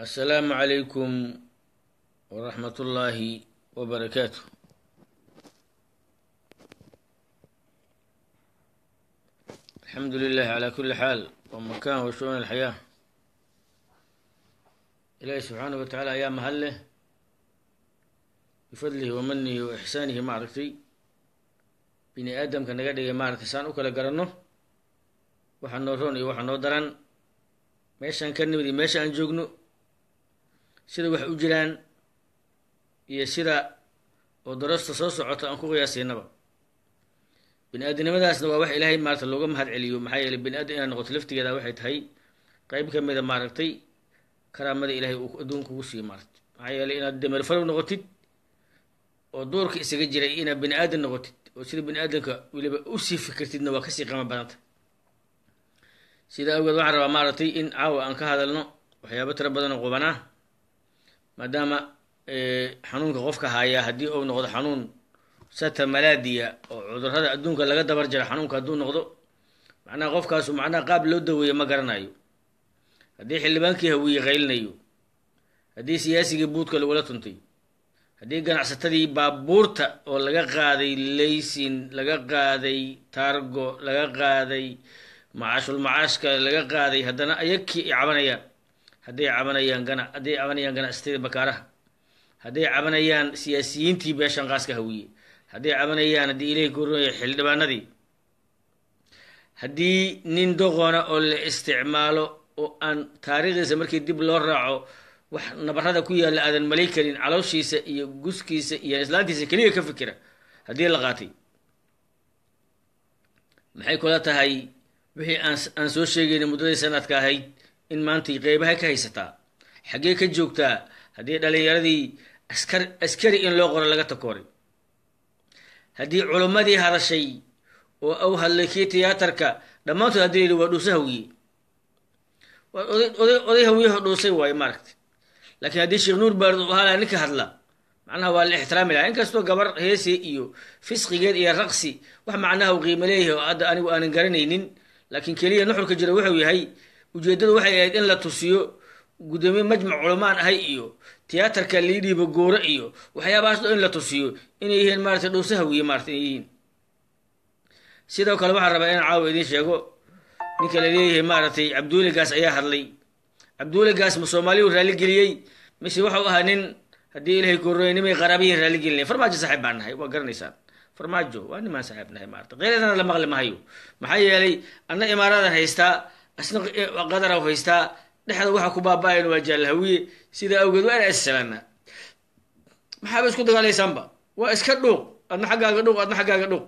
asalaamu calaykum waraxmat ullaahi wabarakaatu alxamdu lilahi calaa kuli xaal wa makan wa shu-un alxayaa ilaahi subxaanahu wa tacaala ayaa mahad leh bifadlihi wa manihi wa ixsaanihi maaragtay bini aadamka naga dhigay maaragtay saan u kala garanno waxaa noo roon iyo waxaa noo daran meeshaan ka nimid iyo meesha aan joogno sida wax u jiraan iyo sida oo darasta soo socota aan ku qiyaasaynaba bini aadamnimadaasna waa wax ilaahay maarata looga mahad celiyo maxaa yeeley bini aadam inaad noqoto laftigeeda waxay tahay qeyb ka mida maaragtay karaamada ilaahay uu adduunka ugu siiyo maaragtay maxaa yeeley inaad dameer farow noqotid oo duurka isaga jiray inaad bini aadan noqotid oo sida bini aadamka weliba usii fikirtidna waa kasii qama badanta sida awgeed waxaan rabaa maaragtay in caawa aan ka hadalno waxyaabo tiro badan oo qubanaa maadaama xanuunka qofka hayaa haddii uu noqdo xanuun sata malaadiya oo cudurrada adduunka laga dabar jaro xanuunka hadduu noqdo macnaha qofkaasu macnaha qaab loo daweeyo ma garanayo haddii xildhibaankii hawiye qaylinayo haddii siyaasigii buudka lagula tuntay haddii ganacsatadii baabuurta oo laga qaaday laysin laga qaaday taargo laga qaaday macaashul macaashka laga qaaday haddana ayagkii ay cabanayaan hadday cabanayaan gana hadday cabanayaan ganacsatada bakaaraha hadday cabanayaan siyaasiyiintii beeshan qaaska hawiye hadday cabanayaan haddii ilahi kornaya xildhibaanadii haddii nin doqona oo la isticmaalo oo aan taariikhdiisa markii dib loo raaco wax nabarada ku yaalla aadan malay karin calooshiisa iyo guskiisa iyo islaantiisa keliya ka fikira haddii la qaatay maxay kula tahay wixii aan aan soo sheegayna muddadii sanadka ahayd in maantay qeybaha ka haysataa xaggee ka joogtaa haddii dhalinyaradii askar askari in loo qoro laga takooray haddii culummadii hadashay oo au hadlay kii tiyaatarka dhammaantood haddii layidhi waa dhuusa hawiye waa oday oday oday hawiyaho dhuusay waayo maaragtay laakiin haddii sheekh nuur baard uu halaa ninka hadla macnaha waa la ixtiraami lahaa inkastoo gabar heesi iyo fisqigeed iyo raqsi wax macnaha uu qiimo leeyahay oo hadda anigu aanan garanaynin laakiin keliya nuxurka jira wuxuu yahay ujeeddadu waxay ahayd in la tusiyo guddoomiye majmac culamaan ahay iyo tiyaatarka liidhiiba gooro iyo waxyaabahaas dho in la tusiyo inay yihiin maarata dhowse hawiye maarata inay yihiin sidoo kale waxaan rabaa inaan caawa idiin sheego ninka la leeyahay maaragtay cabduuligaas ayaa hadlay cabduuligaas ma soomaaliyu raalligeliyey mise waxau ahaa nin haddii ilahay korooy nimay qaraabiyiin raalligelinay farmaajo saaxiib baan nahay waa garanaysaan farmaajo waa nimaan saaxiib nahay maarata qeyradana la maqli mahayo maxaa yeelay anna imaaradan haystaa asna qadaraw haystaa dhexda waxa ku baaba-ayan waa jaalahawiye sidaa awgeed waa ina issalaanaa maxaaba isku dagaalaysaanba waa iska dhuuq adna xaggaaga dhuuq adna xaggaaga dhuuq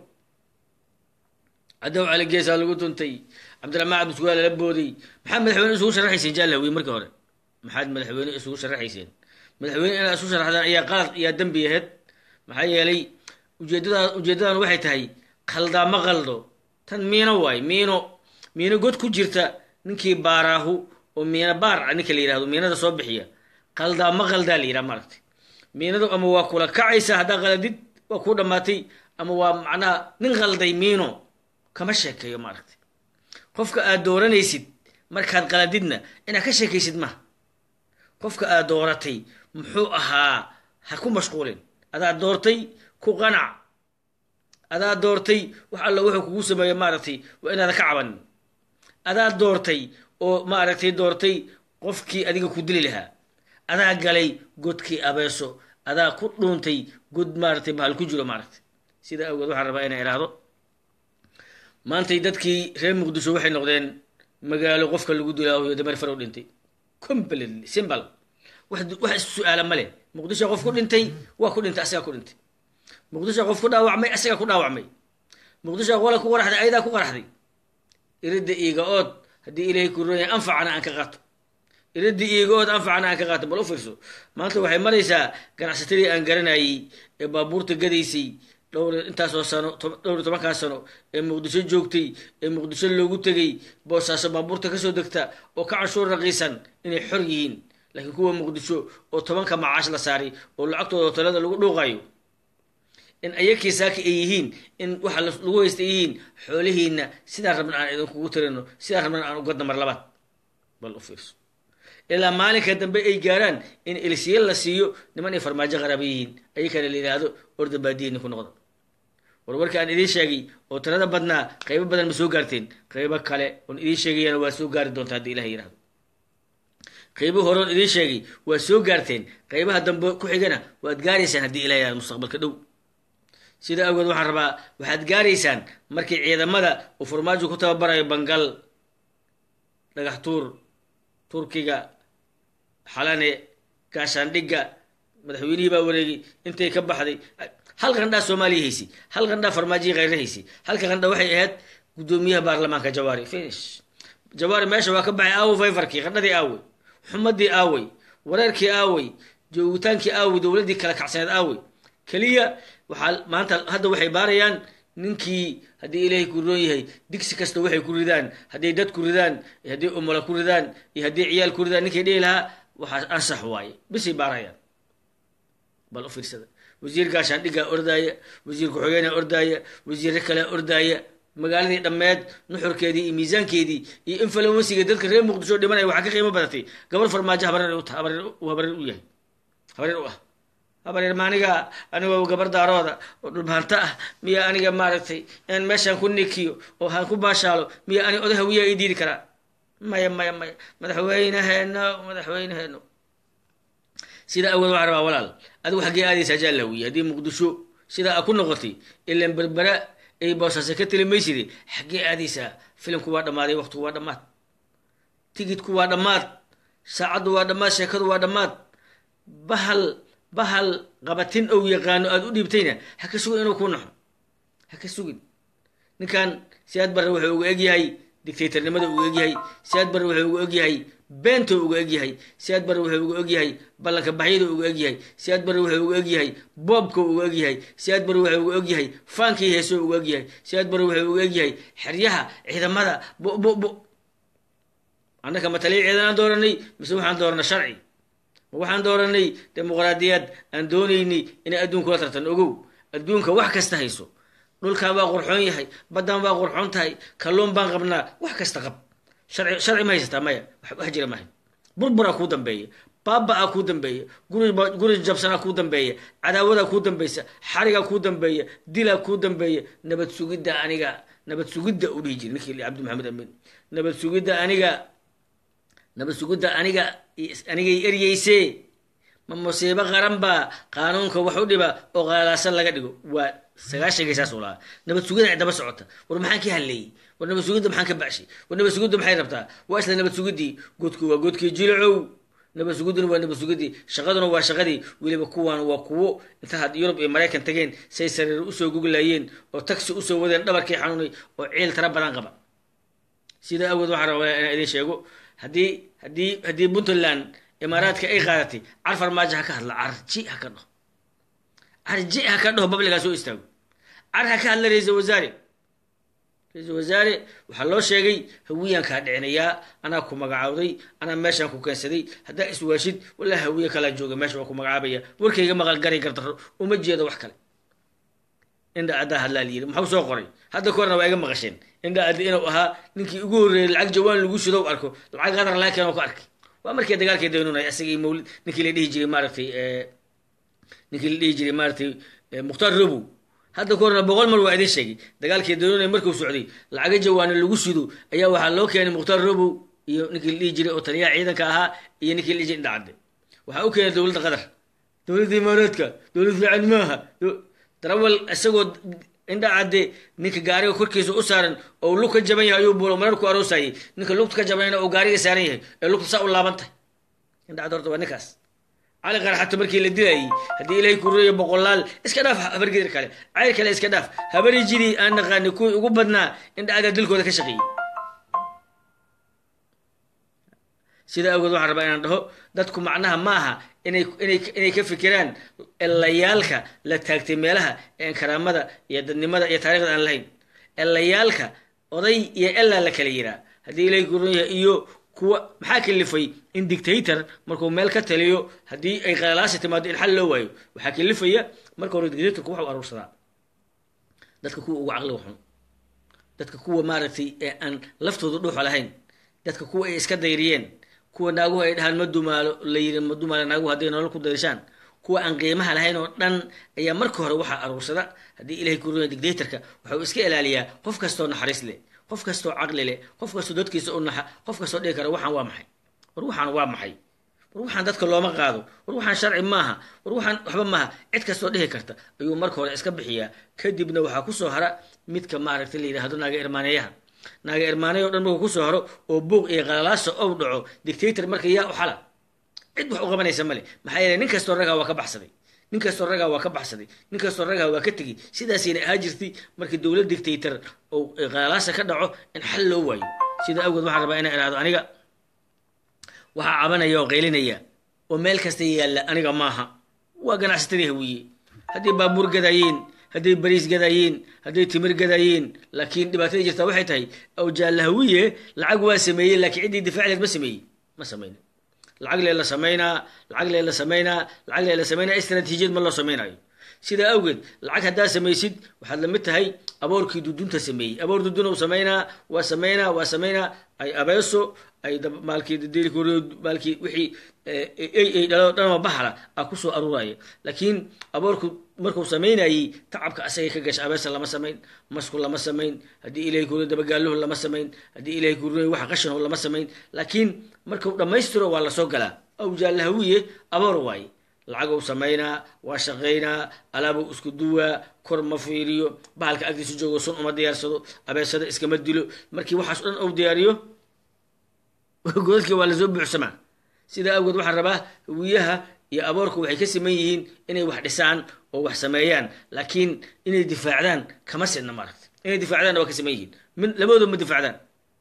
cadow cali geesaa lagu tuntay cabdiraxmaan cabdiskugaa lala booday maxaad madaxweyne isugu sharaxayseen jaalahawiye markii hore maxaad madaxweyne isugu sharaxayseen madaxweyne inaad isu sharaxdaan ayaa qalad ayaa dembi aheyd maxaa yeelay ujeedada ujeeddadan waxay tahay qaldaa ma qaldo tan miino waay miino miino god ku jirta ninkii baaraahu oo miina baar ninka la yihahdo miinada soo bixiya qaldaa ma qaldaa la yidhaha maaragtay miinadu ama waa kula kacaysa haddaa qaladid waa kuu dhammaatay ama waa macnaha nin qalday miino kama sheekeeyo maaragtay qofka aad dooranaysid markaad qaladidna inaad ka sheekaysid maha qofka aad dooratay muxuu ahaa ha ku mashquulin adaa doortay ku qanac adaa doortay wax alla wuxuu kugu sameeya maaragtay waa inaada ka cabanin adaa doortay oo maaragtay doortay qofkii adiga ku dili lahaa adaa galay godkii abeeso adaa ku dhuuntay god maaragtay bahal ku jiro maaragtay sidaa awgeed waxaan rabaa inay idhaahdo maantay dadkii reer muqdisho waxay noqdeen magaalo qofka lagu dilaayo dameer farow dhintay completely simple wax wax su-aala ma leh muqdisho qof ku dhintay waa ku dhintay asagaa ku dhintay muqdisho qof ku dhaawacmay asagaa ku dhaawacmay muqdisho qola ku qaraxday ayadaa ku qaraxday iridda iiga ood haddii ilaahay kuronya anfacana aan ka qaato iridda iiga ood anfacana aan ka qaato bal u fiirso maanta waxay maraysaa ganacsatadii aan garanayay ee baabuurta gadaysay dhowr intaasoo sano dhowr iyo tobankaa sano ee muqdisho joogtay ee muqdisho loogu tegay boosaaso baabuurta kasoo degta oo ka canshuur raqiisan inay xor yihiin laakiin kuwa muqdisho oo tobanka macaash la saaray oo lacagtooda hotelada lagu dhuuqayo in ayakii saaki ay yihiin in waxa lagu haysta ay yihiin xoolihiina sidaan rabna aan idinkugu tirino sidaan rabna aan ugadna mar labaad bal u fiirso ilaa maalinka dambe ay gaaraan in elisiye la siiyo niman ay farmaajo qaraaba yihiin ayakana la yidhaahdo orda baadiyiini ku noqda warwarka aan idiin sheegay oo tirada badnaa qaybo badan ma soo gaarteen qaybo kale oon idiin sheegayana waa soo gaari doonta haddii ilah yihahdo qaybo horoon idiin sheegay waa soo gaarteen qaybaha dambe ku xigana waad gaaraysaan haddii ilah yihahdo mustaqbalka dhow sida awgeed waxaan rabaa waxaad gaaraysaan markii ciidamada uu farmaajo ku tababarayo bangal dhagax tuur turkiga xalane gaashaandhigga madaxweynihii baa wareegay intay ka baxday hal qandhaa soomaaliya haysi hal qandhaa farmaajiya kheyre haysi halka qandha waxay ahayd guddoomiyaha baarlamaanka jawaari finish jawaari meesha waa ka baxay aawo fayfarkii qandhadii aawey xumadii aawey wareerkii aawey joogitaankii aawey dowladdii kala kacsaneed aawey keliya waxaa maanta hadda waxay baarayaan ninkii haddii ilaahay ku roon yahay digsi kasta waxay ku ridaan hadday dad ku ridaan iyo haddii umala ku ridaan iyo haddii ciyaal ku ridaan ninkay dhihi lahaa waxaa ansax waaye bisay baarayaan bal u fiirsada wasiir gaashaandhiggaa ordaaya wasiir ku-xigeenaa ordaaya wasiirre kalea ordaaya magaaladii dhammeed nuxurkeedii iyo miisaankeedii iyo influensiga dadka reer muqdisho dhimanaya waxaa ka qiimo badatay gabar farmaajo habareer uta habareer uu habareer u yahay habareer u ah habareer ma aniga anigoo gabar daarooda oo dhulbaanta ah miya aniga maaragtay inaan meeshaan ku nikiyo oo haan ku baashaalo miya ani oday hawiyaa ii diidi karaa maya maya maya madaxweyneheeno madaxweyneheeno sidaa awood waxaa rabaa walaal adigu xaggee aadaysaa jaalawiye haddii muqdisho sidaa a ku noqotay ilan berbera ay boosase ka telimayside xaggee aadaysaa filimku waa dhammaaday waqtigu waa dhammaad tigidku waa dhammaad saacaddu waa dhammaad sheekadu waa dhammaad bahal bahal qabatin ou yaqaano aada u dhiibtayna ha ka sugin inuu ku naxo ha ka sugin ninkan siyaad barre wuxuu uga egyahay dictatornimada uga egyahay siyaad barre wuxuu uga egyahay beento uga egyahay siyaad barre wuxuu uga egyahay ballanka baxyada uga egyahay siyaad barre wuxuu uga egyahay boobka uga egyahay siyaad barre wuxuu uga egyahay faankii heeso uga egyahay siyaad barre wuxuu uga egyahay xeryaha ciidamada bo bo bo annaka ma taliya ciidanaan dooranay mise waxaan dooranay sharci ma waxaan dooranay dimuqraadiyad aan doonaynay inay adduunka la tartan ogow adduunka wax kasta hayso dhulkan waa qurxoon yahay baddan waa qurxoon tahay kalluun baan qabnaa wax kasta qab sharci sharci ma haysataa maya wax jira mahay burburaa kuu dambeeya baaba-a kuu dambeeya guri guri jabsanaa kuu dambeeya cadaawadaa kuu dambaysa xarigaa kuu dambeeya dilaa kuu dambeeya nabad sugidda aniga nabad sugidda u dhihi jiri ninkii cabdi maxamed amin nabad sugidda aniga nabad sugidda aniga anigay eryeyse ma musiibo qaran baa qaanuunka wax u dhiba oo qaalaasan laga dhigo waa sagaashankay saas u lahaa nabad sugidda ay daba socota war maxaan ka hadleeyey war nabad sugidda maxaan ka bacshay war nabad sugidda maxay rabtaa waa isla nabad sugiddii godku waa godkii jilacow nabad sugidduna waa nabad sugiddii shaqaduna waa shaqadii weliba kuwaan waa kuwo inta had yurub iyo maraykan tageen say sariir usoo guglayeen oo taxi usoo wadeen dhabarkii xanuunay oo ciil tara badan qaba sidaa awgeed waxaan rabaa inaan idin sheego haddii haddii haddii puntland imaaraadka ay qaadatay car farmaajo ha ka hadla carji ha ka dhaho carji ha ka dhaho babligaa soo istaago car ha ka hadla ra-iisal wasaare ra-iisal wasaare waxaa loo sheegay hawiyaan kaa dhicinayaa anaa ku magacaawday anaa meeshaan ku keensaday haddaa iswaashid walaa hawiye kalaa jooga meesha waa ku magacaabaya warkayga maqal garay gardaro uma jeedo wax kale indha addaa hadlaa layiri maxuu soo qoray hadda ka horna waa iga maqasheen indha addi inuu ahaa ninkii ugu horreeyey lacag jawaan lagu shido arko lacag qadar laa keenoo ka arkay waa markii dagaalkii daynunay asagii mawlid ninkii la dhihi jiray maaragtay ninkii la dhihi jiray maaragtay mukhtaar robow hadda ka horna boqol mar waa idin sheegay dagaalkii daynunay markuu socday lacaga jawaano lagu shido ayaa waxaa loo keenay mukhtaar robow iyo ninkii la dhihi jiray oo taliyaha ciidanka ahaa iyo ninkii la dhihi jiray indha cadde waxaa u keenay dowladda qatar dowladda imaaraadka dowlad fiican maaha darawal isagoo indha cadde ninka gaariga korkiisa u saaran oo lug ka jaban yahay ayuu buulo marar ku aroosayay ninka lugta ka jabanayna uu gaariga saaran yahay ee lugta saa u laaban tahay indha cadde horta waa ninkaas cali qarxato markii la dilayay haddii ilaahay ku reeyo boqolaal iska dhaaf habargedir kale cayr kale iska dhaaf habari jiri aan naqaani kuwii ugu badnaa indha cadde dilkooda ka shaqeeyey sida awgeed waxaan rabaa inaan dhaho dadku macnaha maaha inay inay inay ka fikiraan elayaalka la taagtay meelaha een karaamada iyo dadnimada iyo taarikhda aan lahayn elayaalka oday iyo elaa la kala yiraa haddii ilaahay ku ron yahay iyo kuwa maxaa kalifay in dictator markuu meel ka taliyo haddii ay qalalaasi timaado in xal loo waayo waxaa kalifaya marka hore dictatorku waxu aruursadaa dadka kuwa ugu caqliga xun dadka kuwa maaragtay ee aan laftooda dhuuxa lahayn dadka kuwa ay iska dayriyeen kuwa naaguhu ay dhahaan ma dumaalo la yiri ma dumaalo naaguhu hadday nolol ku dayshaan kuwa aan qiimaha lahayn oo dhan ayaa marka hore waxaa aruursada haddii ilahay ku ruya dictatorka waxa uu iska ilaaliyaa qof kastoo naxariis leh qof kastoo caqli leh qof kastoo dadkiisa u naxa qof kastoo dhihi kara waxaan waa maxay war waxaan waa maxay war waxaan dadka looma qaado war waxaan sharci maaha war waxaan waxba maaha cid kastoo dhihi karta ayuu marka hore iska bixiyaa kadibna waxaa kusoo hara midka maaragtay la yidhahdo naaga irmaaneeyaha naaga irmaaneya o dhan markuu kusoo haro oo buuq iyo qalalaasa ou dhaco dictator marka yaa u xala cid wax u qabanaysa male maxaa yeeley nin kastoo ragaa waa ka baxsaday nin kastoo ragaa waa ka baxsaday nin kastoo ragaa waa ka tegey sidaasayna ahaa jirtay markii dowlad dictator oo qalalaasa ka dhaco in xal loo waayo sida awgeed waxaan rabaa inaan ihahdo aniga waxaa cabanaya oo qaylinaya oo meel kasta yaalla aniga maaha waa ganacsatadii hawiye hadday baabuur gadaayeen hadday bariis gadaayeen hadday timir gadaayeen laakiin dhibaatada jirtaa waxay tahay awjaalla hawiye lacag waa sameeyey laakiin ciddii difaacleed ma sameeyey ma samayna lacag lee la samaynaa lacag lee la samaynaa lacag lee la samaynaa istraatiijiyad ma loo samaynayo sidaa awgeed lacag haddaa samaysid waxaad lamid tahay aboorkii dudunta sameeyey aboor dudun u samaynaa waa samaynaa waa samaynaa ay abeeso ay maalkii maalkii wixii ay dhalo dhanoo bahla a kusoo aruuraya laakiin aboorku markuu samaynayey tacabka asagay ka gasha abeesa lama samayn masku lama samayn haddii ilahay kuriyo dabagaaluhu lama samayn haddii ilahay kuriyo waxa qashinahu lama samayn laakiin markuu dhammaystiro waa lasoo galaa awjaallahawiye aboor waaye lacagou samaynaa waa shaqaynaa alaabuu isku duwaa kor ma fiiriyo bahalka agtiisu joogo sun uma diyaarsado abeesada iskama dilo markii waxaas o dhan ou diyaariyo godadkii waa lasoo buuxsamaa sidaa awgeed waxaan rabaa hawiyaha iyo aboorku waxay ka siman yihiin inay wax dhisaan oo wax sameeyaan laakiin inay difaacdaan kama sidna maaragta inay difaacdaanna waa ka siman yihiin min labadooda ma difaacdaan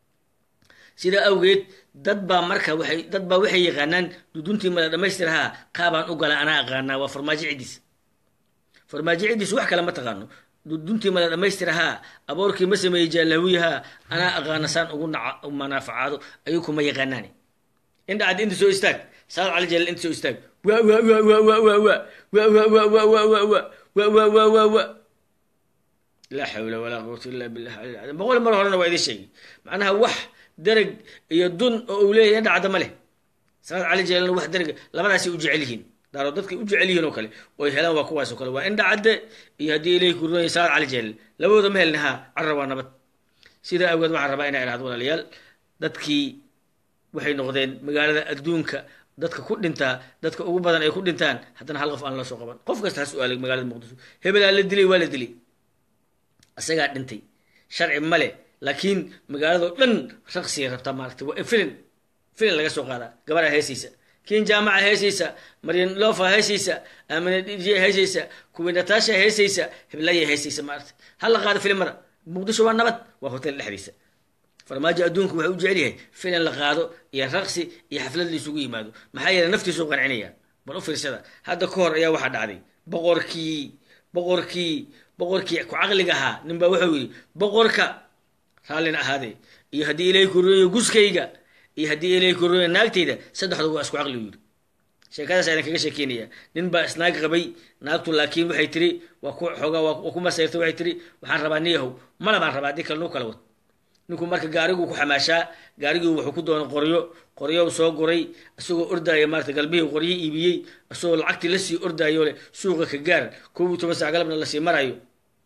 sidaa awgeed dad baa marka waxay dad baa waxay yaqaanaan duduntii mala dhamaystirahaa qaabaan u gala anaa aqaanaa waa farmaajo ciddiis farmaajo ciddiis wax kale ma taqaano duduntii mala dhamaystirahaa aboorkii ma sameeyey jaalawiyahaa anaa aqaana saan ugu naca manaafacaado ayuu kuma yaqaanaani indhacad inta soo istaag saad cali jeel inta soo istaag wa wa wa wa wa wa wa wa wa wa wa wa wa wa wa wa wa wa laa xawla walaa quwata illa billah alcaliim boqol mar horena waa idin sheegay macnaha wax darag iyo dun oo uu leeyahay indhacadda ma leh saad cali jeelna wax darag labadaasay u jecel yihiin daaro dadkay u jecel yihiin oo kale oo ay helaan waa kuwaas oo kale waa indhacadde iyo haddii ilahi ku runaya saad cali jeel labadooda ma helna haa carra waa nabad sidaa awgeed waxaan rabaa inaa idhahdo walaalayaal dadkii waxay noqdeen magaalada adduunka dadka ku dhintaa dadka ugu badan ay ku dhintaan haddana hal qof aan la soo qaban qof kasta ha su-aalay magaalada muqdisho hebelaa la dilay waa la dilay isagaa dhintay sharci male laakiin magaalado dhan raqsiya rabtaa maaragtay waa filin filin laga soo qaadaa gabaraa heesaysa kiin jaamaca heesaysa maryan lofa heesaysa amina dj heesaysa kuwi natasha heesaysa hiblaya heesaysa maaragtay ha la qaado filimada muqdisho waa nabad waa hotel dhexdiisa farmaajo adduunku waxay u jecel yahay filan la qaado iyo raqsi iyo xaflad la isugu yimaado maxaa yeele naftiisuu qancinaya bal u fiirsada hadda ka hor ayaa waxaa dhacday boqorkii boqorkii boqorkii ku caqliga ahaa ninbaa wuxuu yidhi boqorka raallina ahaadee iyo haddii ilaahay korooyo guskayga iyo haddii ilaahay korooyo naagtayda saddexdu waa isku caqli yidhi sheekadaas ayaan kaga sheekeynaya nin baa isnaag qabay naagtu laakiin waxay tiri waa ku xoogaa waa ku masayrtay waxay tiri waxaan rabaa niyahow mala baan rabaa haddii kale nuu kala wad ninku marka gaariguu ku xamaashaa gaarigii wuxuu ku doonay qoryo qoryow soo guray isagoo ordaya maarata galbihii qoryo iibiyey isagoo lacagtii lasii ordaayo leh suuqa ka gaar kow iyo toban sac galabna lasii marayo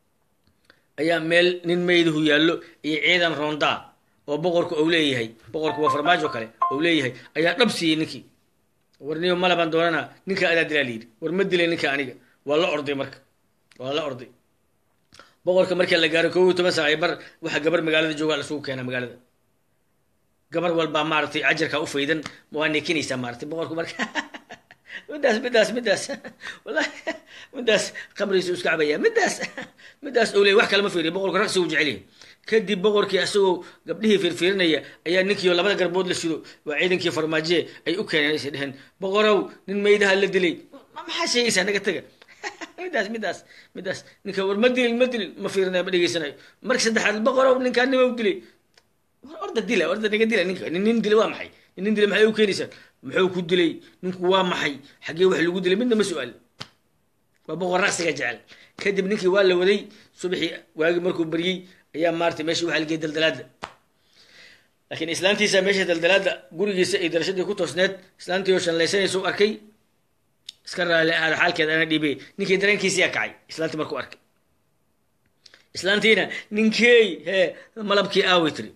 ayaa meel nin meydahu yaallo iyo ciidan roondaa oo boqorku ou leeyahay boqorku waa farmaajo kale ou leeyahay ayaa dhab siiyey ninkii war niyo malabaan doonana ninka adaa dilaa layidhi war ma dilay ninka aniga waa la orday marka waa la orday boqorka markii la gaaro kow iyo toban sac bar waxaa gabar magaalada joogaa lasugu keenaa magaalada gabar walbaa maaragtay ajarkaa u faydan waa nekinaysaa maaratay boqorku marka midaas midaas midaas wallahi midaas qabrigiisu iska cabaya midaas midaas ou leey wax kale ma fiiriya boqorka raqsi uu jecel yahay kadib boqorkii asagoo gabdhihii fiirfiirinaya ayaa ninkiio labada garbood la shido waa ciidankii farmaajiye ay u keeneen aysa dheheen boqorow nin meydaha la dilay maxaa sheegaysaa naga taga midaas midaas midaas ninka war ma dilin ma dilin ma fiirinayo ma dhegeysanayo marka saddexaad boqorow ninkaa nima u dilay orda dila orda naga dila ninka nin nin dilay waa maxay nin nin dilay maxay u keenaysaa muxuu ku dilay ninku waa maxay xaggee wax lagu dilay midna ma su-aal waa boqor raqsiga jecel kadib ninkii waa la waday subaxii waagii markuu baryey ayaa maarata meesha waxaa lagey daldalaada laakiin islaantiisa meesha daldalaada gurigiisa iyo darashadii ku toosneed islaantii oo shanlaysanaysa u arkay iska raali ahaada xaalkeeda ana dhiibay ninkii dareenkiisiyaa kacay islaantii markuu arkay islaantiina ninkeey hee malabkii aaway tiri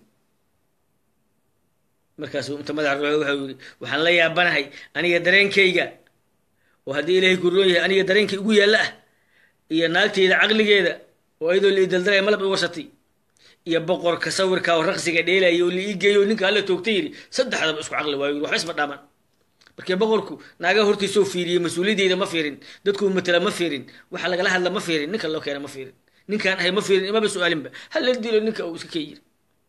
markaasuu inta madaxa ruuxay waxau yidhi waxaan la yaabanahay aniga dareenkayga oo haddii ilaahay kuroon yahay aniga dareenkay ugu yaalla ah iyo naagtayda caqligeeda oo ayadoo la idaldalaya malab i warsatay iyo boqorka sawirka oo raqsiga dheelaya oo la ii geeyo ninka alla toogtay yidhi saddexdaba isku caqli waayo yidhi waxba isma dhaaman markii boqorku naagaha hortiisoo fiiriyey mas-uuliyadeyda ma fiirin dadkuu matala ma fiirin waxa lagala hadla ma fiirin ninka loo keena ma fiirin ninkaan ahay ma fiirin imaba su-aalinba hala dilo ninka uu iska kee yiri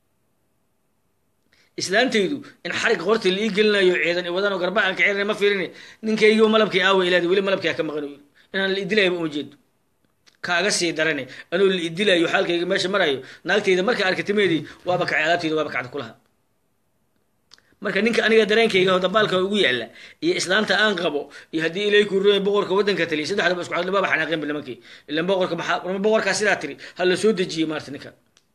islaantaydu in xarig qorta la ii gelinayo ciidan wadanoo garba aan kacirina ma fiirin ninkaygiiba malabkii aawa ilaadi weli malabkaa ka maqan yiri inaan la idilayaba uma jeedo kaaga sii darane anuu la idilayo xaalkayga meesha marayo naagtayda marka arkatimeedii waaba kacay alaabtayda waaba kacda kulaha marka ninka aniga dareenkayga dabaalka ugu yaala iyo islaanta aan qabo iyo haddii ilay kuroy boqorka waddanka taliya saddexdaba isku cadli baaba xanaaqeenba nimankii ilan boqorka maxaa boqorkaa sidaa tiri ha la soo dejiyey maarta ninka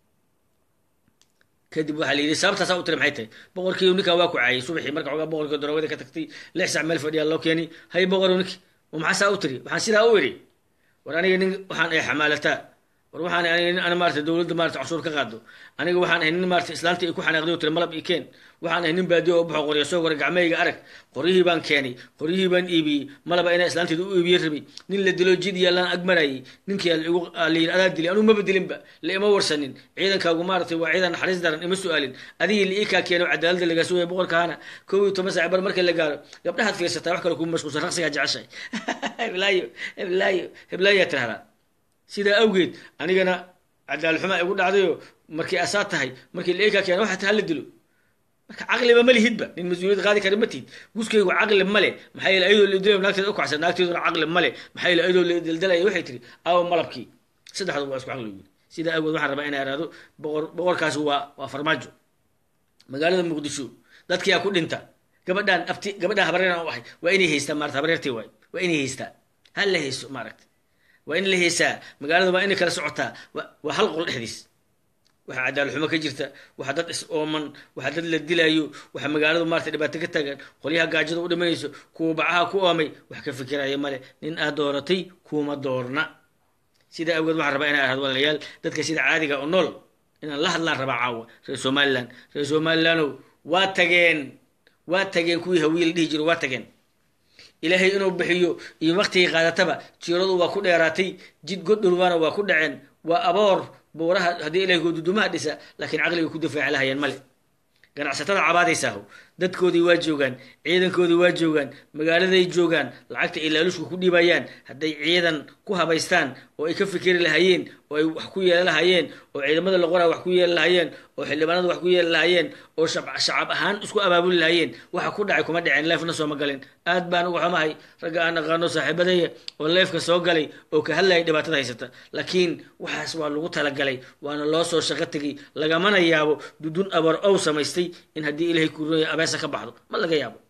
kadib waxaa la yidhi sababtaasaa u tiri maxay tahay boqorkii ninkaa waa ku caayay subaxii marka xogaa boqorkii daroogada ka tagtay lix sac meel fadhiyaa loo keenay hay boqor ninki maxaasaa u tiri waxaan sidaa u idhi war aniga nin waxaan ay xamaalataa war waxaan ahay nin ana maarata dowladda maarata cashuur ka qaado aniga waxaan ahay nin maarata islaanta ay ku xanaaqday oo tiri malab ii keen waxaan ahay nin baadiyo oo baxo qorya soo goray gacmahayga arag qoryihii baan keenay qoryihii baan iibiyey malaba inaa islaanteeda u iibiyey rabay nin la dilo jid yaalaan agmarayay ninkii igu la yidhi adaa dilay anuu maba dilinba la ima warsanin ciidankaagu maaratay waa ciidan naxariis daran ima su-aalin adigii la ii kaa keeno cadaaladda lagaa sugaya boqorkaana kow iyo toban saac bar marka la gaaro gabdhahaad fiirsataa wax kale kuma mashquulsan raqsigaa jeceshahay heblaayo heblaayo heblaayaa tirahdaa sidaa awgeed anigana cadaalxumaa igu dhacdayo markii asaa tahay markii la ii kaa keeno waxaa tahay hala dilo marka caqliba ma lihidba nin mas-uuliyad qaadi kara ma tihid guskaygu caqli male maxaa yeele ayadoo laidilay naagteeda u kacsan naagteeduna caqli male maxaa yeele ayadoo laidaldalaya waxay tiri aawa malabkii saddexdu waa isku caqli yiri sidaa awgeed waxaan rabaa inaa iraahdo boqor boqorkaasi waa waa farmaajo magaalada muqdisho dadkiyaa ku dhinta gabadhaan abti gabadhaan habareeraan u ahay waa inay haystaa maarata habareertii waay waa inay haystaa ha la hayso maaragta waa in la haysaa magaalada waa inay kala socotaa waa hal qol dhexdiis waxaa cadaalxumo ka jirta waxaa dad is ooman waxaa dad la dilaayo waxaa magaaladu maarata dhibaato ka taagan qolyaha gaajada u dhimanayso kuwa bacaha ku oomay wax ka fikiraya male nin aad dooratay kuma doorna sidaa awgeed waxaan rabaa inaa ahad walaalayaal dadka sida caadiga oo nool inaan la hadlaan rabaa caawa reer somalilan reer somalilandow waa tageen waa tageen kuwii hawiye la dhihi jiro waa tageen ilaahay inuu bixiyo iyo waktigii qaadataba jiiradu waa ku dheeraatay jid goddhulwaana waa ku dhaceen waa aboor buuraha haddii ilahay goodudumaha dhisa laakiin caqliga ku difaaci lahayeen male ganacsatada cabaadaysaaho dadkoodii waa joogaan ciidankoodii waa joogaan magaaladay joogaan lacagta ay laalushku ku dhiibayaan hadday ciidan ku habaystaan oo ay ka fikeri lahaayeen oo ay wax ku yeelan lahaayeen oo ciidamada loqoraa wax ku yeelan lahaayeen oo xildhibaanada wax ku yeelan lahaayeen oo shacab ahaan isku abaabuli lahaayeen waxa ku dhacay kuma dhaceen leefna sooma galin aad baan uga xumahay ragga aan aqaano saaxiibadaya oo leefka soo galay oo ka hadlayay dhibaatada haysata laakiin waxaas waa lagu talagalay waana loo soo shaqo tegay lagamana yaabo dudun abar ow samaystay in haddii ilahay kuroya abeesa ka baxdo ma laga yaabo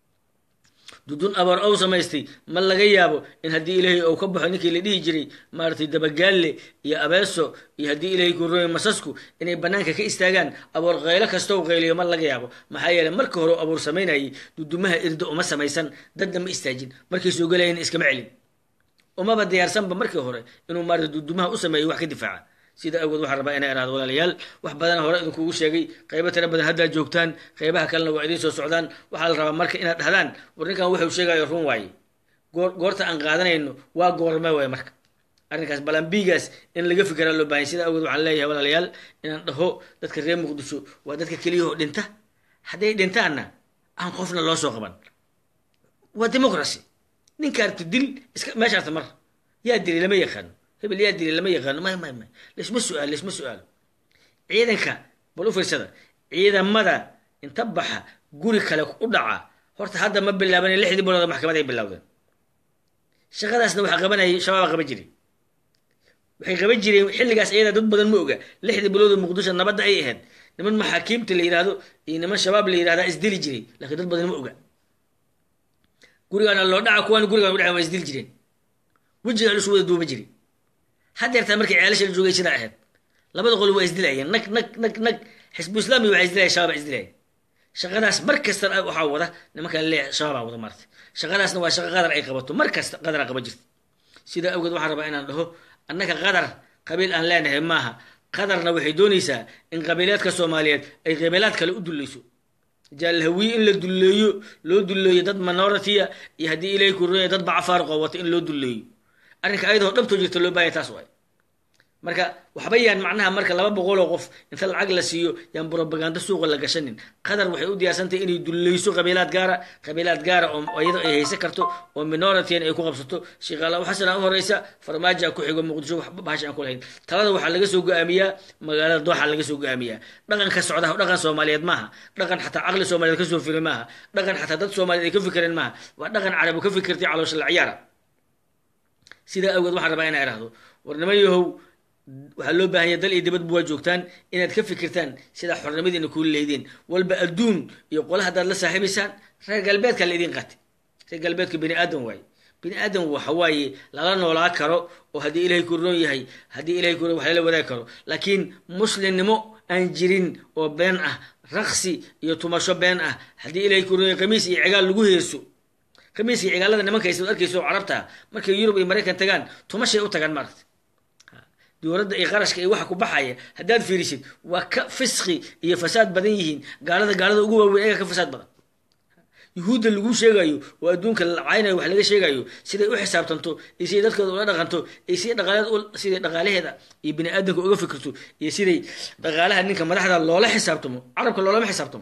dudun abar ow samaystay ma laga yaabo in haddii ilaahay ou ka baxo ninkii la dhihi jiray maaratay dabagaalle iyo abeeso iyo haddii ilaahay kuroya masasku inay banaanka ka istaagaan aboor qaylo kastow qayliyo ma laga yaabo maxaa yeele marka hore abuur samaynayay dudumaha irda uma samaysan dadna ma istaajin markay soo gelayan iskama celin umaba diyaarsanba markii hore inuu maarata dudumaha u sameeyo wax ka difaaca sida awgeed waxaan rabaa inaa iraado walaalayaal wax badan hore idinkugu sheegay qaybo tira badan haddaad joogtaan qaybaha kalena waa idiin soo socdaan waxaa la rabaa marka inaad dhahdaan war ninkan wuxuu sheegayo run waaye goor goorta aan qaadanayno waa goorme waaye marka arrinkaas balambigaas in laga fikiraa loo baahanya sida awgeed waxaan leeyahay walaalayaal inaan dhaho dadka reer muqdisho waa dadka keliyahoo dhinta hadday dhintaanna aan qofna loo soo qaban waa democracy ninkaarta dil iska meeshaarta mar yaa dilay lama yaqaano hebel yaa dilay lama yaqaano may may may laisma su-aalo laisma su-aalo ciidanka bal u fiirsada ciidamada inta baxa guri kale u dhaca horta hadda ma bilaaban lixdii bilood maxkamad ay bilowdeen shaqadaasna waxaa qabanayay shabaaba qaban jiray waxay qaban jireen xilligaas iyada dad badan ma oga lixdii bilood oo muqdisho nabadda ay ahayd niman maxaakiimta la yidhaahdo iyo niman shabaab la yidhahdaa isdili jiray laakiin dad badan ma oga gurigaana loo dhaca kuwaan gurigaan udhaca waa isdili jireen wejigaan isu wada duuba jiray haddeertaa markay ceelasha la joogay sidaa ahayd labada qol waa isdilayeen nag nag nag nag xisbu islaami waxaa isdilaya shabaab isdilaya shaqadaas mar kasta waxaa wada nimankaa leeyahay shabaabaa wada maarta shaqadaasna waa shaqo qadar ay qabato mar kasta qadaraa qaba jirta sidaa awgeed waxaan rabaa inaan dhaho annaka qadar qabiil aan leenahay maaha qadarna waxay doonaysaa in qabiileedka soomaaliyeed ay qabiilaad kale u dullayso jaalhawiye in la dulleeyo loo dulleeyo dad minority-a iyo haddii ilahay kurooya dad bacafaarqoo wata in loo dulleeyo arrinka ayadoo dhabtoo jirta loo baahaya taas waay marka waxba yaan macnaha marka laba boqol oo qof inta lacag la siiyo yaan brobaganda suuqa la gashanin qatar waxay u diyaarsantahay inay dulleyso qabiilaad gaara qabiilaad gaara oo iyadoo ay haysan karto oo minorityan ay ku qabsato sheekhaalaw xasana u horeysa farmaaja ku xigo muqdisho waxba bahasha aan ku lahayn talada waxaa laga soo go-aamiyaa magaalada dooxa laga soo go-aamiyaa dhaqanka socda dhaqan soomaaliyeed maaha dhaqan xataa caqli soomaaliyeed kasoo fili maaha dhaqan xataa dad soomaaliyeed ay ka fikireen maaha waa dhaqan carabu ka fikirtay caloosha la ciyaara sidaa awgeed waxaan rabaa inaa idhahdo war niman yahow waxaa loo baahanya dal iyo dibadba waa joogtaan inaad ka fikirtaan sidaa xornimadiina kuu leydeen walba adduun iyo qola haddaad la saaxiibaysaan reer galbeedka la idin qaatay reer galbeedka bini aadan waaye bini aadan waxa waaye lala noolaa karo oo haddii ilahay ku roon yahay haddii ilahay ku wax lala wadaagi karo laakiin muslimnimo aan jirin oo been ah raqsi iyo tumasho been ah haddii ilahay ku roon yahay khamiis iyo cigaal lagu heeso khamiis iyo cigaalada nimankaysa arkayso oo carabta markay yurub iyo maraykan tagaan tumashay u tagaan maaragta dowladda iyo qarashka iyo waxa ku baxaya haddaad fiirisid waa ka fisqi iyo fasaad badan yihiin gaalada gaalada ugu waaweyn ayaga ka fasaad badan yuhuudda lagu sheegayo oo adduunka lacaynayo wax laga sheegayo siday u xisaabtanto iyo siday dadkooda ula dhaqanto iyo siday dhaqaaleed siday dhaqaalaheeda iyo bini aadamka uga fikirto iyo siday dhaqaalaha ninka madaxda loola xisaabtamo carabka loolama xisaabtamo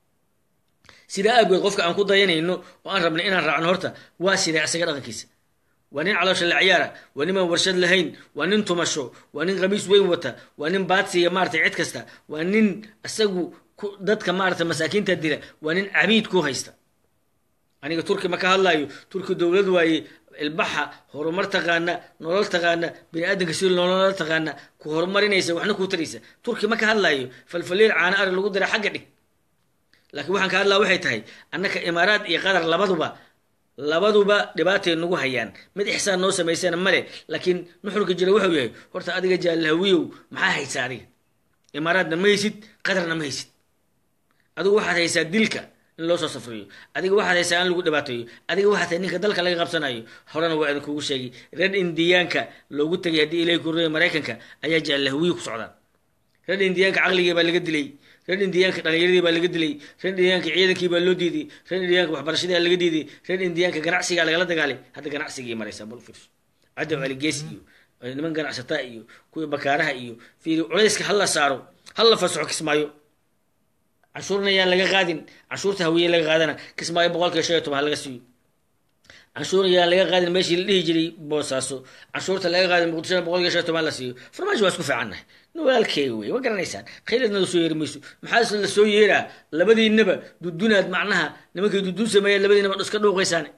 sidaa aageed qofka aan ku dayanayno oo aan rabnay inaan raacno horta waa siday asaga dhaqankiisa waa nin caloosha la ciyaara waa nimaan warshad lahayn waa nin tumasho waa nin khamiis weyn wata waa nin baadsiya maratay cid kasta waa nin isagu dadka maarata masaakiinta dila waa nin cabiid ku haysta aniga turki ma ka hadlayo turki dowlad waaye ilbaxa horumar taqaana nolol taqaana bini aadanka si nolol taqaana ku horumarinaysa waxna kuu taraysa turki ma ka hadlayo falfaliil caana ari lagu dira xagga dhig laakiin waxaan ka hadlaa waxay tahay annaka imaaraad iyo qatar labaduba labaduba dhibaatay nagu hayaan mid ixsaan noo samaysana male laakiin nuxurka jira wuxuu yahay horta adiga jaalhawiyow maxaa haysa adiga imaaraadna ma haysid qatarna ma haysid adigu waxaad haysaa dilka in loo soo safriyo adiga waxaad haysaa in lagu dhibaateeyo adiga waxaad tahay ninka dalka laga qabsanayo horena waa idinkugu sheegay reer indiyaanka loogu tegay haddii ilahi kureeya maraykanka ayaa jaalhawiyo ku socdaan reer indiyaanka caqligii baa laga dilay reer indiyaanka dhalinyaradii baa laga dilay reer indiyaanka ciidankii baa loo diiday reer indiyaanka waxbarashadii laga diiday reer indiyaanka ganacsigaa lagala dagaalay hadda ganacsigii maraysaa bal fiirso cadow caligees iyo niman ganacsataa iyo kuwii bakaaraha iyo fiiri culayska hala saaro hala fasaxo kismaayo canshuurna yaan laga qaadin canshuurta hawiye laga qaadana kismaayo boqolkiiba shan iyo toban ha laga siiyo canshuur yaan laga qaadin meeshii la dhihi jiray boosaaso canshuurta laga qaadin muqdishona boqolkiiba shan iyo toban la siiyo farmaajo waa isku fiicannahay walaalkeega wey ma garanaysaan khayladna la soo yeeri mayso maxaa la soo yeeraa labadiinaba dudunaad macnaha nimankay dudun sameeyeen labadiinaba iska dhuuqaysaan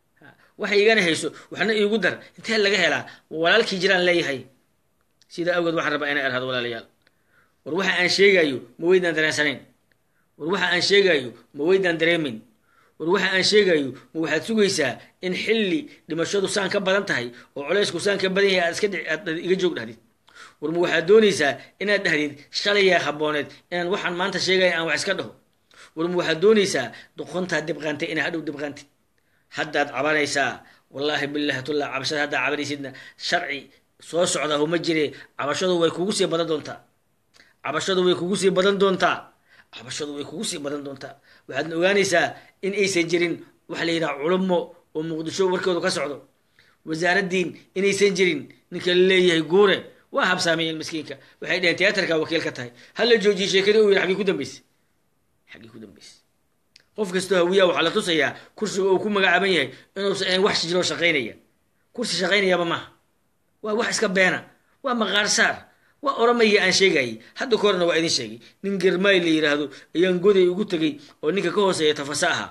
waxay igana hayso waxna iigu dar intee laga helaa walaalkii jiraan leeyahay sidaa awgeed waxaan rabaa inay arhado walaalayaal war waxa aan sheegayo ma weydaan dareensanayn war waxa aan sheegayo ma weydaan dareemin war waxa aan sheegayo ma waxaad sugaysaa in xilli dhimashadu saan ka badan tahay oo colaysku saan ka badan yahay aad iska aad iga joog dhahdid war ma waxaad doonaysaa inaad dhahdid shalayaa habooneed inaan waxaan maanta sheegaya aan wax iska dhaho war ma waxaad doonaysaa doqontaa dibqaantay inaa hadhow dibqaantid haddaad cabanaysaa wallaahi bilahi tullah cabashada haddaa cabanaysidna sharci soo socda huma jire cabashadu way kugu sii badan doontaa cabashadu way kugu sii badan doontaa cabashadu way kugu sii badan doontaa waxaadna ogaanaysaa in aysan jirin waxa la yidhaha culummo oo muqdisho warkoodu ka socdo wasaaraddiin inaysan jirin ninka la leeyahay guure waa habsaamiyeen miskiinka waxay dheheen tiyaatarka wakiil ka tahay hala joojiyey sheekadii u yidhi xaggii ku dambeysay xaggii ku dambeysay qof kastoo hawiyaa waxaa la tusayaa kursiga uu ku magacaaban yahay inuusan ahayn wax jiroo shaqaynaya kursi shaqaynayaaba maaha waa wax iska beena waa maqaar saar waa oramaya aan sheegayay hadda korena waa idin sheegay nin germaay la yidhaahdo ayaan goday ugu tegay oo ninka ka hooseeya tafasa ahaa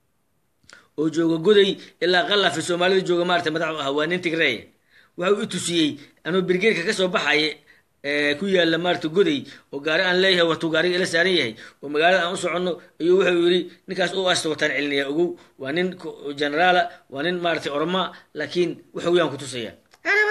oo jooga goday ilaa qallafi soomaalida jooga maarata madaxu ahaa waa nin tigreeya waxa uu i tusiyey anuu birgeerka kasoo baxaya ku yaala maarata goday oo gaari aan leeyahay watuu gaariga ila saaran yahay oo magaalada aan u soconno ayuu wuxuu yidhi ninkaas u asta wataan celinaya ogow waa nin generaala waa nin maarata oroma laakiin wuxuu yaan ku tusaya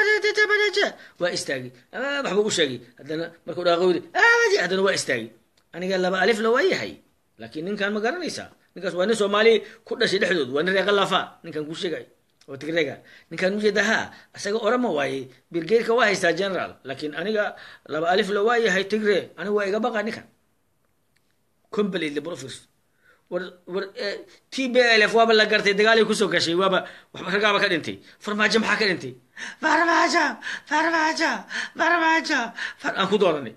waa istaagay waxbuu u sheegay haddana markuu dhaaqo yidhi haddana waa istaagay aniga laba alif la waa yahay laakiin ninkan ma garanaysaa ninkaas waa nin soomaali ku dhashay dhexdood waa nin reeqa lafa ninkan kuu sheegay oo tigrega ninkan ujeeda ha isaga orama waaye birgeyrka waa haystaa general laakiin aniga laba alif la waa yahay tigre aniga waa iga baqa ninkan completely profis war war t b l f waaba la gartay dagaalay kusoo gashay waaba waxba ragaaba ka dhintay farmaajo maxaa ka dhintay farmaajo farmaajo farmaajo aan ku dooranay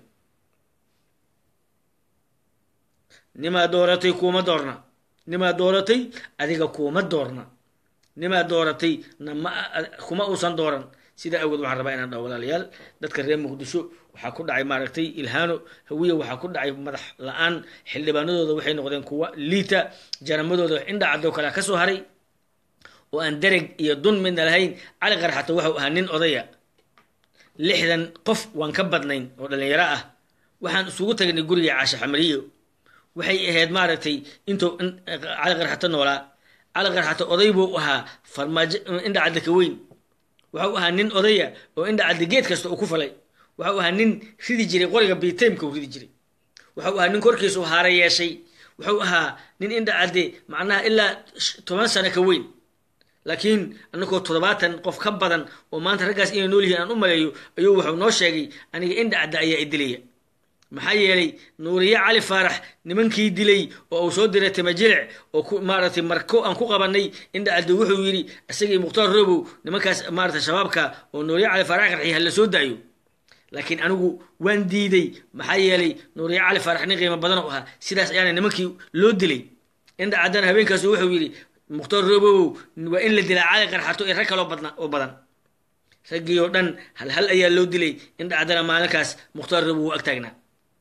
nimaa dooratay kuuma doorna nimaa dooratay adiga kuuma doorna nimaa dooratay nama kuma uusan dooran sidaa awgeed waxaan rabaa inaan dhaho walaalayaal dadka reer muqdisho waxaa ku dhacay maaragtay ilhaano hawiya waxaa ku dhacay madax la-aan xildhibaanadooda waxay noqdeen kuwa liita jaramadooda indha cadoo kale ka soo haray oo aan dereg iyo dun midna lahayn cali qarxato waxau ahaa nin odaya lixdan qof waan ka badnayn oo dhallinyaro ah waxaan isugu tagnay guriga caasha xamariyo waxay ahayd maaragtay intuu cali qarxato noolaa cali qarxato oday buu ahaa farmaajo indha cadda ka weyn waxau ahaa nin odaya oo indha cadda geed kasta uu ku falay waxau ahaa nin ridi jiray qoriga bitamka u ridi jiray waxau ahaa nin korkiisu haara yeeshay wuxuu ahaa nin indha cadde macnaha ilaa toban sano ka weyn laakiin anagoo toddobaatan qof ka badan oo maanta raggaas inay nool yihiin aan u maleeyo ayuu wuxuu noo sheegay aniga indha cadda ayaa idilaya maxaa yeelay nuuriye cali faarax nimankii dilay oo uu soo diray timajilic oo ku maaragtay marko aan ku qabanay indha cadde wuxuu yidhi isagii mukhtaar robow nimankaas maaragtay shabaabka oo nuuriye cali faarax qarxiy ha la soo daayo laakiin anigu waan diiday maxaa yeelay nuuriye cali faarax nin qiimo badan oo ahaa sidaas ayaana nimankii loo dilay indha caddana habeenkaas wuxuu yidhi mukhtaar robow waa in la dilaa cali qarxato iyo rag kaloo badna oo badan raggii oo dhan hal hal ayaa loo dilay indha caddana maalinkaas mukhtaar robow uu ag taagnaa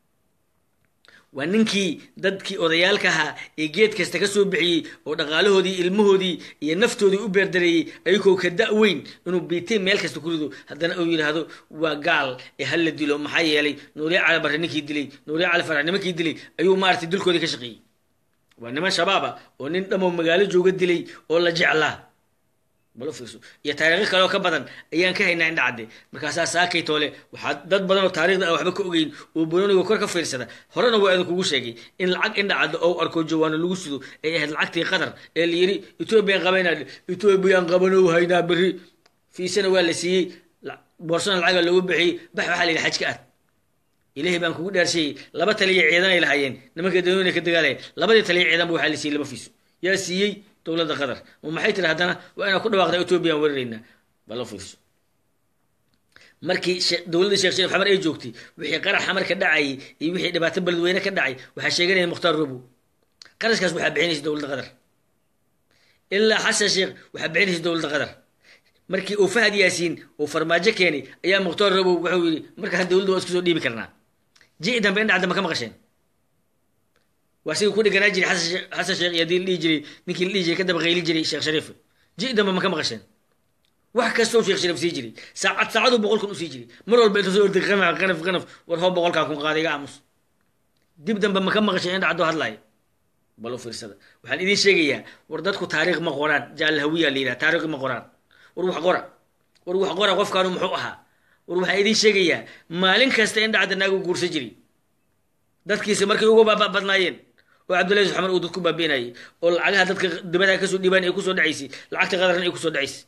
waa ninkii dadkii odayaalka ahaa ee geed kasta ka soo bixiyey oo dhaqaalahoodii ilmahoodii iyo naftoodii u beerdareeyey ayagoo ka da-weyn inuu biitay meel kasta ku rido haddana uu yidhaahdo waa gaal ee hal la dilo maxaa yeelay nuuriye cali barre ninkii dilay nuuriye cali farax nimankii dilay ayuu maaragtay dilkoodii ka shaqeeyey waa niman shabaaba oo nin dhamoo magaalo jooga dilay oo la jeclaa balo fiirso iyo taariikho kaleoo ka badan ayaan ka haynaa indha cadde markaasaa saakay toole waxaa dad badan oo taarikhda ah waxba ka ogeyn oo bononiga kor ka fiirsada horena waa idinkugu sheegay in lacag indha cadde oo arko jawaano lagu sido ay ahayd lacagtii qatar ee la yidhi ethoobiyan qabaynaa ethoobiyan qabanow haynaa berri fiisana waa la siiyey boorsana lacaga loogu bixiyey bax waxaa la yidhi xajka aad ilaahay baan kugu dhaarshayey laba taliya ciidan ay lahaayeen nimanka danoona ka dagaalaya labadii taliya ciidan ba waxaa la siiyey laba fiiso yaa siiyey dowladda qatar ma maxay tiri haddana waa inaan ku dhawaaqda ethoobiyan weeraraynaa bala fiirso markii dowladda sheekh sharif xamar ay joogtay wixii qarax xamar ka dhacayay iyo wixii dhibaato beledweyne ka dhacay waxaa sheeganaya mukhtaar robow qarashkaas waxaa bixinaysa dowladda qatar ilaa xasan sheekh waxaa bixinaysa dowladda qatar markii uu fahad yaasiin uu farmaajo keenay ayaa mukhtaar robow wuxuu yidhi markaas dowladda waa isku soo dhiibi karnaa ji dambe indha cadda ma ka maqasheen waa sidii ku dhiganaa jiray xasan sheekh iyo hadii la dhihi jiray ninkii la dhihi jiray ka daba qayli jiray sheekh shariif ji dambe ma ka maqasheen wax kastoo sheekh shariif sii jiray saacad saacaduu boqol kun u sii jiray mar walba inta soo orday qanaf qanaf qanaf war hoo boqolkaa kun qaaday iga aamus dib dambe ma ka maqasheen indha caddoo hadlaaya bal u fiirsada waxaan idiin sheegayaa war dadku taariikh ma qoraan jaal hawiya la yidhaha taariikh ma qoraan war wax qora war wax qora qofkaanu muxuu ahaa war waxaan idiin sheegayaa maalin kasta indha cadda naagu guursan jiray dadkiisa markay uga badnaayeen oo cabdullahi xamar uu dad ku baabiinayay oo lacagaha dadka dibadaha kasoo dhiibaan ay kusoo dhacaysay lacagta qadarna ay kusoo dhacaysay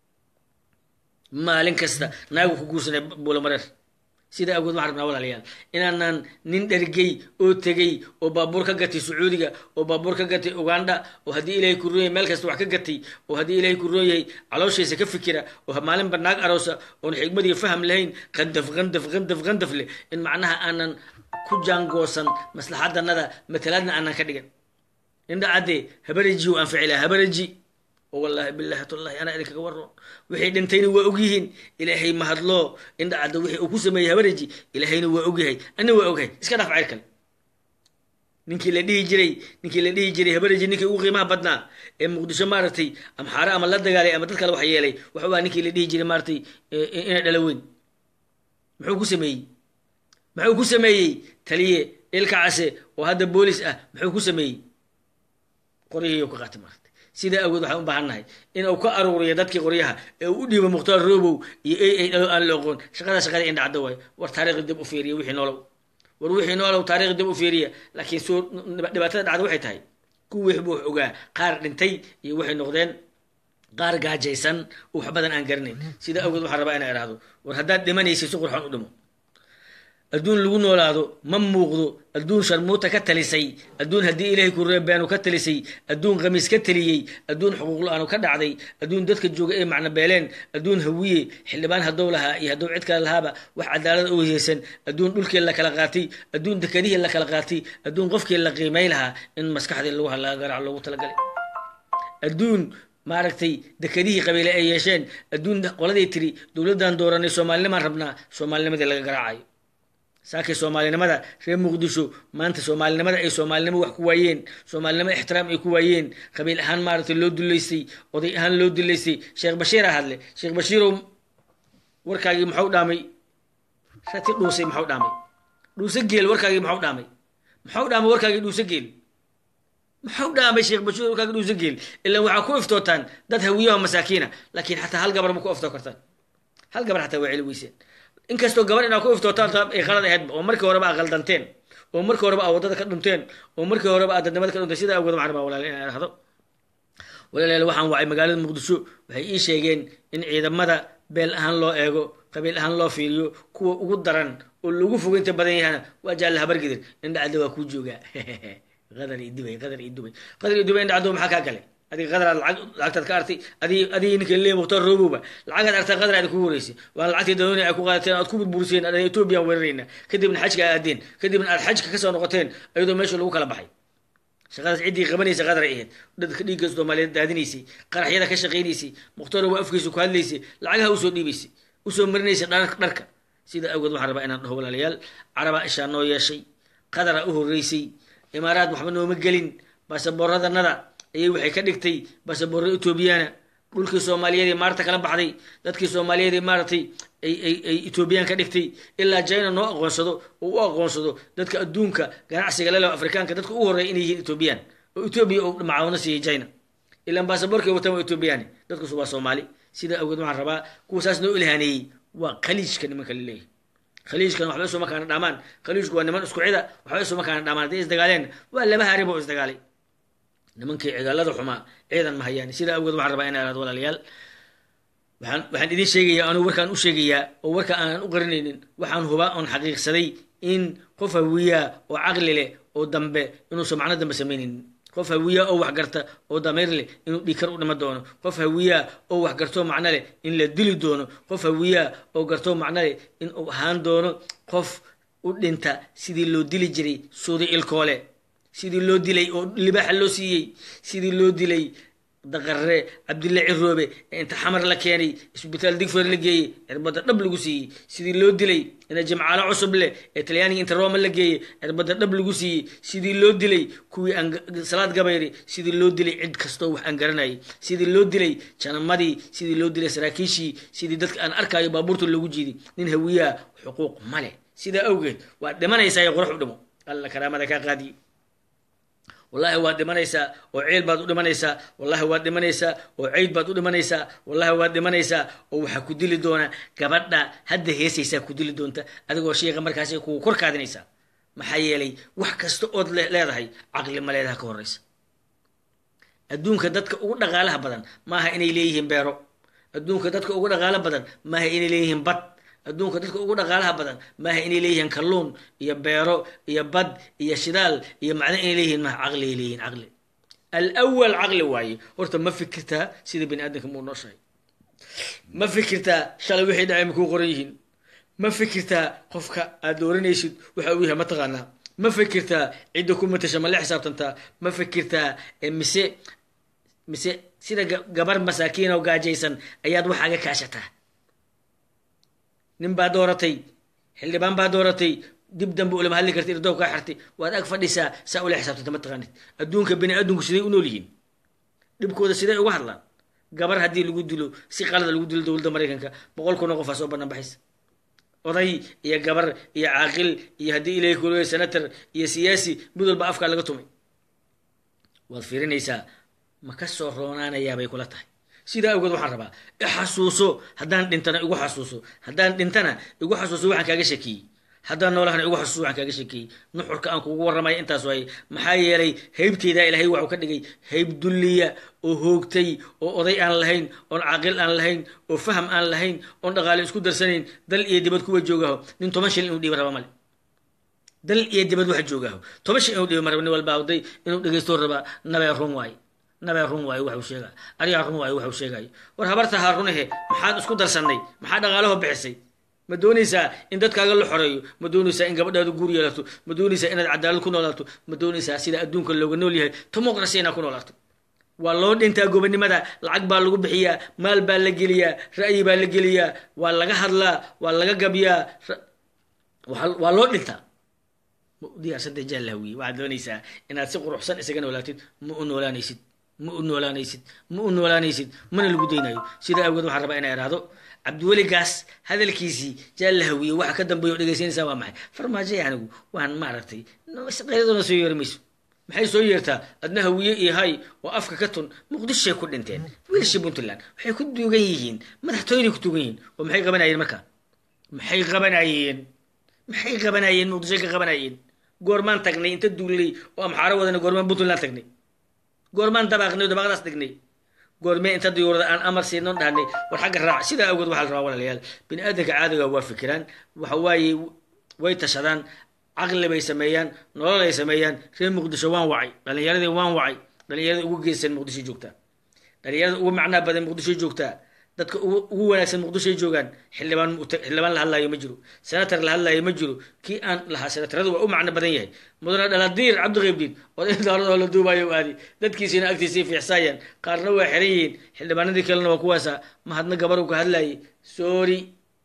maalin kasta naagu ku guursanay buulamareer sida agood waxaan rabnaa walaalayaal inaanaan nin dhergey oo tegey oo baabuur ka gatay sacuudiga oo baabuur ka gatay uganda oo haddii ilaahay ku rooyahay meel kasta wax ka gatay oo haddii ilaahay ku rooyahay calooshiisa ka fikira oo maalinba naag aroosa oon xigmad iyo faham lahayn qandaf qandaf qandaf qandaf leh in macnaha aanan ku jaangoosan maslaxadanada matalaadna aanan ka dhigan indha cadde habaraji u anfici laha habaraji oo wallaahi billahi tallahi anaa idinkaga warroon wixii dhintayna waa ogyihiin ilaahay mahadloo indha cadda wixii uu ku sameeyey habaraji ilaahayna waa ogyahay anna waa ogyahay iska dhaaf ceyr kale ninkii la dhihi jiray ninkii la dhihi jiray habaraji ninkii ugu qiimaha badnaa ee muqdisho maaragtay ama xaare ama la dagaalay ama dad kale wax yeelay waxuu ahaa ninkii la dhihi jiray maaragtay ina dhala weyn muxuu ku sameeyey muxuu ku sameeyey taliye ilka case oo hadda boolis ah muxuu ku sameeyey qoryihiiyo ka qaatay maaragtay sidaa awood waxaan u baahan nahay inuu ka aruuriyo dadkii qoryaha ee uu u dhiibo mukhtaar robow iyo ay ay dhalo aan la oqoon shaqada shaqada indha caddo waayo war taariikhda dib u fiiriya wixii nolow war wixii noolow taarikh dib u fiiriya laakiin soo dhibaatada dhacda waxay tahay kuwii buu ogaa qaar dhintay iyo waxay noqdeen qaar gaajaysan oo wax badan aan garanayn sida awgeed waxaan rabaa inaa idhaahdo war haddaad dhimanaysid si qurxoon u dhimo adduun lagu noolaado ma muuqdo adduun sharmuuta ka talisay adduun haddii ilaahay ku reebeenu ka talisay adduun khamiis ka taliyey adduun xuquuq la-aanu ka dhacday adduun dadka jooga ee macno beeleen adduun hawiye xildhibaan haddou lahaa iyo haddou cid kale lahaaba wax cadaalad u heysan adduun dhulkii la kala qaatay adduun dekedihii la kala qaatay adduun qofkii la qiimay lahaa in maskaxdii lagu halaa garac loogu talagalay adduun maaragtay dekedihii qabiile ay yeesheen adduun qoladay tiri dowladdan dooranay soomaalinimaan rabnaa soomaalinimadii laga garaacayo saakay soomaalinimada reer muqdisho maanta soomaalinimada ay soomaalinimo wax ku waayeen soomaalinimo ixtiraam ay ku waayeen qabiil ahaan maaragtay loo duleystay oday ahaan loo duleystay sheekh bashiira hadle sheekh bashiirow warkaagii maxau dhaamay rati dhuusay maxau dhaamay dhuuse geel warkaagii maxau dhaamay maxau dhaamay warkaagii dhuuse geel maxau dhaamay sheekh bashiir warkaagii dhuuse geel ilaan waxaa ku iftootaan dad hawiyaha masaakiina laakiin xataa hal gabar ma ku iftoo kartaan hal gabar xataa waa celi weyseen inkastoo gabar inaa ku iftootaan ay qalad ahaydba oo markii horeba aa qaldanteen oo markii horeba aa waddada ka dhunteen oo markii horeba aa dadnimada ka dhunteen sida awgeed waxaan rabaa walaal inaan idhahdo walaalayaal waxaan wacay magaalada muqdisho waxay ii sheegeen in ciidamada beel ahaan loo eego qabiil ahaan loo fiiriyo kuwa ugu daran oo lagu fogeynta badan yahana waa jaalla habargidir indhacadda waa kuu joogaa qadar iyo dubay qadar iyo dubay qadar iyo dubay indhacaddo maxaa kaa galay adiga qadaraad lacag lacagtaad ka artay adi adigii ninka lee mukhtaar roobowba lacagaad artaa qadar aad kugu horeysay waan lacagtii dadooni ay ku qaadateen aad ku burburiseen aad ethoobiyan weerarayna kadibna xajka aad aadeen kadibna aad xajka kasoo noqoteen iyadoo meesha lagu kala baxay shaqadaas ciddii qabanaysa qadar ay ahayd dadka dhiigga soomaaliyeed daadinaysay qaraxyada ka shaqaynaysay mukhtaaro waa afkiisa ku hadlaysay lacagaha usoo dhiibaysay usoo marinaysay dharka sida awgeed waxaan rabaa inaan dhaho walaalayaal carabaa ishaa noo yeeshay qadara u horeysay imaaraad waxba nooma gelin baasaboorradanada ayay waxay ka dhigtay baasaboorra etoobiyana dhulkii soomaaliyeed ee maarta kala baxday dadkii soomaaliyeed ee maaragtay ay ay ay etoobiyaan ka dhigtay ilaa china noo aqoonsado oo u aqoonsado dadka adduunka ganacsiga lelo afrikaanka dadka ugu horreeya inay yihiin etoobiyaan oo etoobiya uu macaawino siiyey china ilaan baasaboorkay wataan waa etoobiyaani dadkasu waa soomaali sidaa awgeed waxaan rabaa kuwa saas noo ilhaaneeyey waa khaliijka nimanka laleeyahay khaliijkan waxba isuma kaana dhamaan khaliijku waa niman isku cida waxba isuma kaana dhamaan hadday isdagaaleen waa laba harib oo isdagaalay nimankii cigaalada xumaa ciidan ma hayaan sidaa awgeed waxaan rabaa inaa ihahdo walaalayaal waxaan waxaan idin sheegayaa anuu warkaan u sheegayaa oo warka aanan u qarinaynin waxaan hubaa oon xaqiiqsaday in qof hawiyaa oo caqli leh oo dambe inuusan macno dambe samaynaynin qof hawiyaa oo wax garta oo dameer leh inuu dhiikar u dhima doono qof hawiyaa oo wax gartoo macno leh in la dili doono qof hawiyaa oo gartoo macno leh in uu ahaan doono qof u dhinta sidii loo dili jiray suudi ilkoole sidii loo dilay oo libaaxa loo siiyey sidii loo dilay daqarre cabdilla ciroobe ee inta xamar la keenay isbitaal digfer la geeyey cirbadda dhab lagu siiyey sidii loo dilay ina jimcaalo cusub leh ee talyaaniga inta rooma la geeyey cirbadda dhab lagu siiyey sidii loo dilay kuwii aan salaad gabayri sidii loo dilay cid kastoo wax aan garanayay sidii loo dilay janamadii sidii loo dilay saraakiishii sidii dadka aan arkayo baabuurta loogu jiiday nin hawiyaa xuquuq ma leh sidaa awgeed waad dhimanaysaa ee qorax u dhimo alla karaamada kaa qaadiye wallahi waad dhimanaysaa oo ceel baad u dhimanaysaa wallahi waad dhimanaysaa oo ceyd baad u dhimanaysaa wallahi waad dhimanaysaa oo waxaa ku dili doona gabadha hadda heesaysaa ku dili doonta adigoo sheeka markaas kugu kor kaadinaysaa maxaa yeelay wax kasta ood leedahay caqli ma leedaha ka horeysa adduunka dadka ugu dhaqaalaha badan maaha inay leeyihiin beero adduunka dadka ugu dhaqaalo badan maaha inay leeyihiin bad adduunka dadka ugu dhaqaalaha badan maaha inay leeyihiin kalluun iyo beero iyo bad iyo shidaal iyo macdan inay leeyihiin maaha caqligay leeyihiin caqli alawal caqli waaye horta ma fikirtaa sida bani aadamka muu noo sheegay ma fikirtaa shalay wixii dhacay makuu qoran yihiin ma fikirtaa qofka aad dooranaysid waxa uu yahay ma taqaanaa ma fikirtaa cidda ku matasha ma la xisaabtantaa ma fikirtaa mise mise sida gabar masaakiin oo gaajaysan ayaad waxaaga kaashataa nin baa dooratay xildhibaan baa dooratay dib dambe ulama hadli karta irdow kaa xirtay waad ag fadhisaa saa ula xisaabtanta ma taqaanid adduunka bini aadamku siday u nool yihiin dhibkooda siday uga hadlaan gabar haddii lagu dilo si qalada lagu dilo dowladda maraykanka boqol kun oo qof aa soo banaan baxaysa oday iyo gabar iyo caaqil iyo haddii ilahay kuleeya senator iyo siyaasi mid walba afkaa laga tumay waad fiirinaysaa ma ka soo roonaanayaabay kula tahay sidaa awgeed waxaan rabaa ixasuuso haddaan dhintana igu xasuuso haddaan dhintana igu xasuuso waxaan kaaga shakiyey haddaan noolahana igu xasuus waxaan kaaga sheekeeyey nuxurka aan kugu warramaya intaas waaye maxaa yeelay haybteydaa ilaahay waxuu ka dhigay hayb dulliya oo hoogtay oo oday aan lahayn oon caaqil aan lahayn oo faham aan lahayn oon dhaqaale isku darsanayn dal iyo dibad kuwa joogaho nin toban shil inuu dhiiba raba male dal iyo dibad waxa joogaho toban shil inuu dhiiba maraba nin walba awday inuu dhegeysto rabaa nabee run waaye nabee run waayo waxuu sheegaya arigaa run waayo waxuu sheegayo war habarta haa runahe maxaad isku darsannay maxaa dhaqaalaho bixisay ma doonaysaa in dadkaaga la xoreeyo ma doonaysaa in gabadhaadu guur yeelato ma doonaysaa inaad cadaalad ku noolaato ma doonaysaa sida adduunka looga nool yahay tomocracy inaad ku noolaato waa loo dhintaa gobonimada lacag baa lagu bixiyaa maal baa la geliyaa ra'yi baa la geliyaa waa laga hadlaa waa laga gabyaa waa loo dhintaa ma u diyaarsantay jaallahawiye waxaad doonaysaa inaad si quruxsan isaga noolaatid ma u noolaanaysid ma u noolaanaysid ma u noolaanaysid mana lagu daynayo sidaa awgeed waxaan rabaa inaa iraahdo cabdiweligaas hadalkiisii jaallahawiye waxa ka dambeeya o dhegaysanaysaa waa maxay farmaajo anigu waan maaragtay qayradona soo yeeri mayso maxay soo yeertaa adna hawiye iyo hay oo afka ka tun muqdishoay ku dhinteen wiilashii puntland waxay ku duugan yihiin madaxtooyaday ku duugan yihiin oo maxay qabanayeen marka maxay qabanayeen maxay qabanayeen muqdishoy ka qabanayeen goormaan tagnay inta duullay oo amxaaro wadana goormaan puntland tagnay goormaan dabaaqnay oo dabaaqdaas dhignay goormee inta diyuurada aan amar siinoon dhahnay war xagga raac sidaa awgeed waxaa la rabaa walaalayaal bini aadanka caadiga waa fikiraan waxa waaye way tashadaan caqli bay sameeyaan nolol ay sameeyaan reer muqdisho waan wacay dhalinyaradii waan wacay dhalinyarada ugu geesan muqdisho joogtaa dhalinyarada ugu macnaa badan muqdisho joogtaa dadka ugu wanaagsan muqdishoy joogaan xildhibaan xildhibaan la hadlaayo ma jiro senator la hadlaayo ma jiro kii aan lahaa senataradu waa u macno badan yahay mudane dhaladiir cabdiqaybdiin odaydaoladoo la duubayo aadi dadkiisiina agtiisii fiixsaayaan qaarna waa xiran yihiin xildhibaanadii kalena waa kuwaasa mahadna gabar uu ka hadlaayay sorry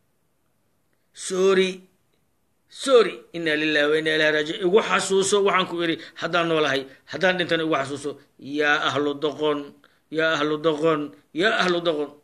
sorry sorry inaa lilahi wa inaa ilahi raaji igu xasuuso waxaan ku idhi haddaan noolahay haddaan dhintana igu xasuuso yaa ahlu doqon yaa ahlu doqon yaa ahlu doqon